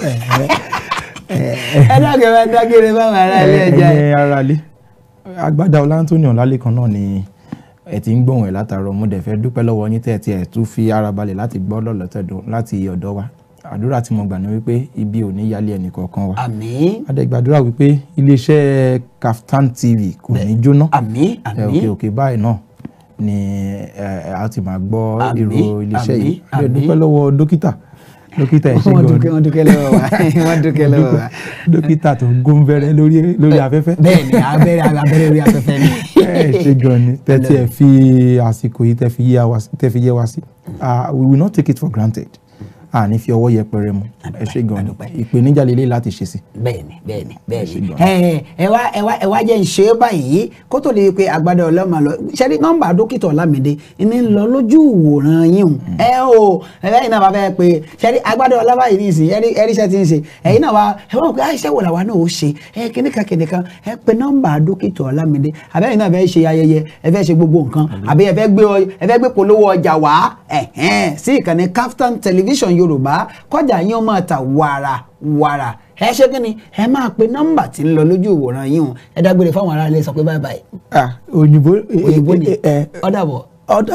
[SPEAKER 13] ẹ
[SPEAKER 3] ẹ dákẹ́ bá dágbére fáwọn ará ilé ẹja yẹn.
[SPEAKER 13] ẹ ara lé agbádá ọlá Anthony ọlálẹ́kan náà ni ẹ ti ń gbóhùn ẹ̀ látàárọ̀ mo dẹ̀ fẹ́ dúpẹ́ lọ́wọ́ yín tẹ́ ẹ tiẹ̀ tún fi ara balẹ̀ láti gbọ́ lọ́lọ́tẹ̀dùn láti ọ̀dọ̀ wa àdúrà tí mo gbà ní wípé ibi ò ní yálé ẹnì kọ̀ọ̀kan wa
[SPEAKER 3] àmín
[SPEAKER 13] adẹ́gbàdúrà wípé iléeṣẹ́ Kaftan TV kò ní jóná
[SPEAKER 3] àmín
[SPEAKER 13] ẹ,
[SPEAKER 3] àmín
[SPEAKER 13] òkè òkè báyìí náà ni ẹ, ẹ, a ti máa gbọ́
[SPEAKER 3] Àmín,
[SPEAKER 13] èrò iléeṣẹ́
[SPEAKER 3] àmín,
[SPEAKER 13] yìí ẹ
[SPEAKER 3] àmín.
[SPEAKER 13] dúpẹ́ lọ́wọ́ dókítà dókítà ẹ̀ ṣe
[SPEAKER 3] wọ́n
[SPEAKER 13] gan-an
[SPEAKER 3] dúkẹ́ wọ́n dúkẹ́ lọ́wọ́ wa wọ́n dúkẹ́ lọ́wọ́ wa.
[SPEAKER 13] dókítà tó ń gún bẹ́rẹ́ lórí lórí afẹ́fẹ́
[SPEAKER 3] bẹ́ẹ̀ ni abẹ́rẹ́ abẹ́rẹ́ orí afẹ́fẹ́ ni.
[SPEAKER 13] ẹ ṣe gan ni tẹ́tí ẹ fi àsìkò yìí tẹ́ fi yé wa sí- tẹ́ fi yé wa sí Ah, we will not take it for granted a ní fi ọwọ́ yẹpẹrẹ mu ẹ ṣe gan ni ìpèníjà lélẹ̀ láti ṣe sí.
[SPEAKER 3] bẹ́ẹ̀ni bẹ́ẹ̀ni bẹ́ẹ̀ni
[SPEAKER 13] gan.
[SPEAKER 3] ẹ ẹ wá ẹ wá ẹ wá jẹ́ ń ṣe é báyìí kó tó lè pe àgbàdo ọlọ́mọ lọ ṣẹ́rí nọ́mbà dókítà ọlámídé ní ń lọ lójú ìwòran yín o ẹ o ẹ̀yin náà bá fẹ́ pe ṣẹ́rí àgbàdo ọlọ́mọ yìí nìsín ẹ̀rí ẹ̀rí iṣẹ́ ti ń ṣe ẹ̀yin náà wá ẹ wọ́n pé iṣẹ́ wò làwa náà ó ṣe ẹ kìnìkan kìnìkan ẹ pe nọ́mbà dókítà ọlámídé àbẹ́yìn náà fẹ́ ṣe ayẹyẹ ẹ fẹ́ ṣe gbogbo nǹkan àbí ẹ fẹ́ gbé ọ- ẹ fẹ́ gbé polówó ọjà wá ẹ̀hẹ́n sí ìkànnì Kaftan television yorùbá kọjá yín ó máa ta wàrà wàrà ẹ ṣe kí ni ẹ máa pe nọ́mbà tí ń lọ lójú ìwòran yín o ẹ dágbére fáwọn aráàlú sọ pé báyìí báyìí
[SPEAKER 13] ah òyìnbó
[SPEAKER 3] òyìnbó ni
[SPEAKER 13] ẹ
[SPEAKER 3] ọ̀dàbọ̀.
[SPEAKER 13] ọ̀dà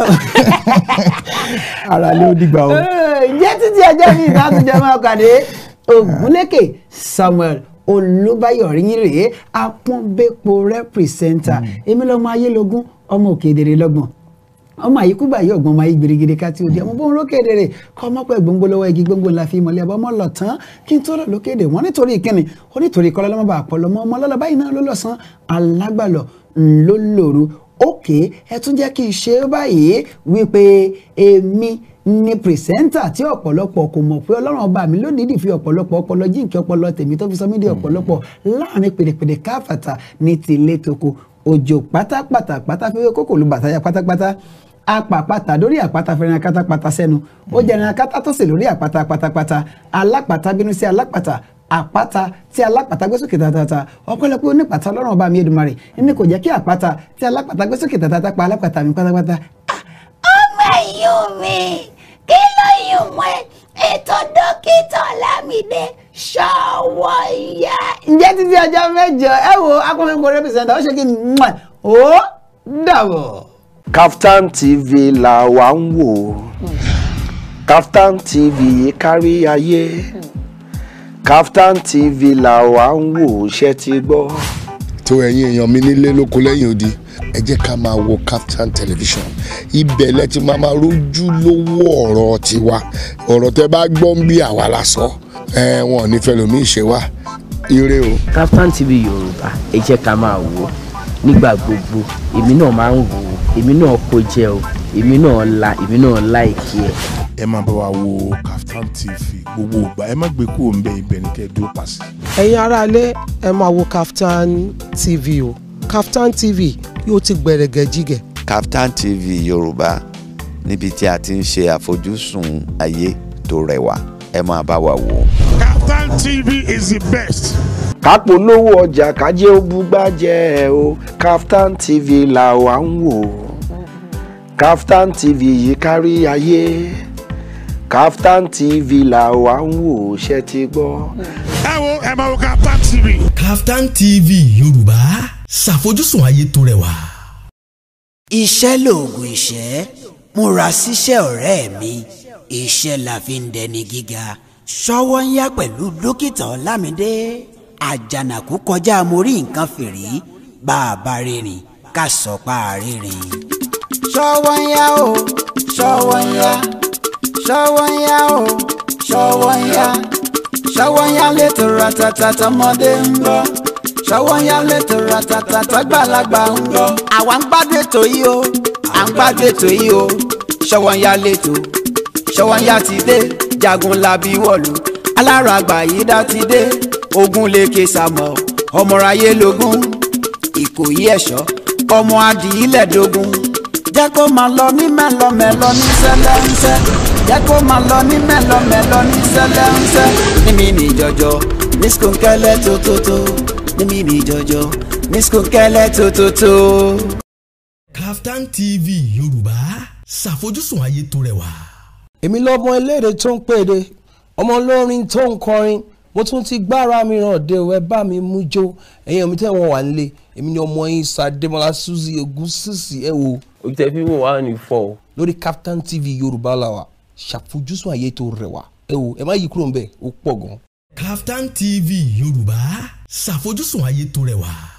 [SPEAKER 13] ara lé ó dìgbà o.
[SPEAKER 3] jẹ́ títí ọjọ́ mi ìdátúnjẹ máa kàdé ògúnlékè samuel olúbáyọ̀ ríyìn rèé apọ́nbẹ́pọ̀ rẹ́pìrìsẹ́ńtà èmi lọ́mọ ayélogún ọmọ òkèdèrè lọ́gbọ̀n ọmọ àyíkúgbà yìí ọgbọ́n máa yí gbèrègèrè ká tí ó di ọmọ bóun lókèdèrè kọ́ ọmọ pẹ́ gbòǹgbò lọ́wọ́ igi gbòǹgbò ńlá fi mọ̀lẹ́ ọmọ lọ tán kí n tó lọ lókèdè wọ́n nítorí ìkíni ó nítorí kọ́lọ́ lọ́mọ bá pọ̀ lọ́mọ ọmọ lọ́lọ́ báyìí náà ló lọ́sàn alágbàlọ́ ńlọ lòru òkè ẹ tún jẹ́ kí n ṣe é báyìí wípé èmi ni pìrìsẹ́ńtà tí ọ̀pọ̀lọpọ̀ kò mọ̀ pé ọlọ́run ọba mi lódìdí fi ọ̀pọ̀lọpọ̀ ọpọlọ jíǹkì ọpọlọ tèmi tó fi sọ mí di ọ̀pọ̀lọpọ̀ láàrin pèdèpèdè káfàtà ní tìlé toko òjò pátápátá pátá fẹ́fẹ́ kókò lu bàtáyà pátápátá apàpàtà lórí àpáta fẹ́ràn akátápátá sẹ́nu ó jẹran akátá tó sì lórí àpáta pátápátá alápàtà bínú sí alápàtà àpáta tí alápàtà gbé sókè tàtàtà ọpẹ́lọpẹ́ onípàtà ọlọ́run ọba mi Èdùmàrè ní kò jẹ́ kí àpáta tí alápàtà gbé sókè tàtàtà pa alápàtà mi pátápátá
[SPEAKER 4] ọmọ ẹ̀yìn mi kí ló yùn mọ́ ẹ ètò dókítà Ọlámídé Ṣọwọ́nyá.
[SPEAKER 3] ǹjẹ́ títí ọjọ́ mẹ́jọ ẹ wo akọ́fẹ́kọ̀ rẹ́pẹ̀sẹ̀ntà ó ṣe kí n mọ̀ ó dàbọ̀.
[SPEAKER 5] Kaftan TV là wà ń wò Kaftan TV kárí ayé Kaftan TV là wà ń wò ṣe ti gbọ́.
[SPEAKER 6] tó ẹ̀yin èèyàn mi nílé lóko lẹ́yìn odi ẹ jẹ́ ká máa wo Kaftan television ibẹ̀ lẹ ti máa máa rójú lówó ọ̀rọ̀ tiwa ọ̀rọ̀ tẹ bá gbọ́ ń bí àwa la sọ ẹ wọn ò ní fẹ́ lómi ìṣe wa ire o.
[SPEAKER 7] Kaftan TV yorùbá ẹ jẹ́ ká máa wò ó nígbà gbogbo èmi náà máa ń wò ó èmi náà kó jẹ o èmi náà la èmi náà láìkí ẹ.
[SPEAKER 8] ẹ máa bá wa wo Kaftan TV gbogbo ìgbà ẹ má gbé kúrò ń bẹ ibẹ̀ ní kẹ́ ẹ dúró pàṣẹ.
[SPEAKER 14] ẹ̀yin aráalé ẹ máa wo Kaftan TV o Kaftan TV yóò ti gbẹ̀rẹ̀gẹ̀ jígẹ̀.
[SPEAKER 10] Kaftan TV yorùbá níbi tí a ti ń ṣe àfojúsùn ayé tó rẹwà ẹ máa bá wa wò ó.
[SPEAKER 8] Kaftan TV is the best.
[SPEAKER 5] kápò lówó ọjà kájé ó búgbájẹ́ ẹ o Kaftan TV là wà ń wò Kaftan TV yìí kárí ayé Kaftan TV là wà ń wò ṣe ti gbọ́.
[SPEAKER 8] ẹ wo ẹ máa wo Kaftan TV.
[SPEAKER 11] Kaftan TV yorùbá ṣàfojúsùn ayé tó rẹwà.
[SPEAKER 1] iṣẹ́ lòògùn ìṣẹ́ múra síṣẹ́ ọ̀rẹ́ mi iṣẹ́ la fi ń dẹni gíga ṣọwọ́ ń yá pẹ̀lú dókítà ọlámídé àjànàkú kọjá mo rí nǹkan fìrí bá a bá rìnrìn ká sọ pa àrírin.
[SPEAKER 2] Ṣọwọ́nyá o Ṣọwọ́nyá Ṣọwọ́nyá o Ṣọwọ́nyá Ṣọwọ́nyá létò ratata tọmọdé ń gbọ́ Ṣọwọ́nyá létò ratata tọgbàlagbà ń gbọ́. àwa ń gbádùn ètò yìí o à ń gbádùn ètò yìí o Ṣọwọ́nyá létò Ṣọwọ́nyá ti dé jagun labi wọ̀lú alára àgbà yìí dá ti dé ogun lèkè sàmọ̀ ọmọráyé lógún ìkòyí ẹ̀ṣọ́ ọmọ adìyílẹ̀ dógún jẹ́ kó máa lọ ní mẹ́lọmẹ́lọ ní sẹ́lẹ̀ńsẹ́ jẹ́ kó máa lọ ní mẹ́lọmẹ́lọ ní sẹ́lẹ̀ńsẹ́ níbi ní jọjọ ní skunkẹ́lẹ́ tótótó níbi ní jọjọ ní skunkẹ́lẹ́ tótótó.
[SPEAKER 11] Kaftan TV yorùbá ṣàfojúsùn ayé tó rẹwà.
[SPEAKER 9] èmi lọmọ eléré tó ń pèdè ọmọ olórin tó ń kọrin mo tún ti gbára mi ràn dé o ẹ bá mi mú jó ẹ̀yin mi tẹ́ wọn wà nílé èmi ni ọmọ yín Sàdémọ́lá Suzy Ògúnsìsì ẹ wo.
[SPEAKER 12] ojú tẹ fi wò wá ní fọ o.
[SPEAKER 9] lórí Kaftan TV yorùbá la wà ṣàfojúsùn ayé tó rẹwà ẹ wo ẹ má yí kúrò ń bẹ̀ ó pọ̀ gan.
[SPEAKER 11] Kaftan TV yorùbá ṣàfojúsùn ayé tó rẹwà.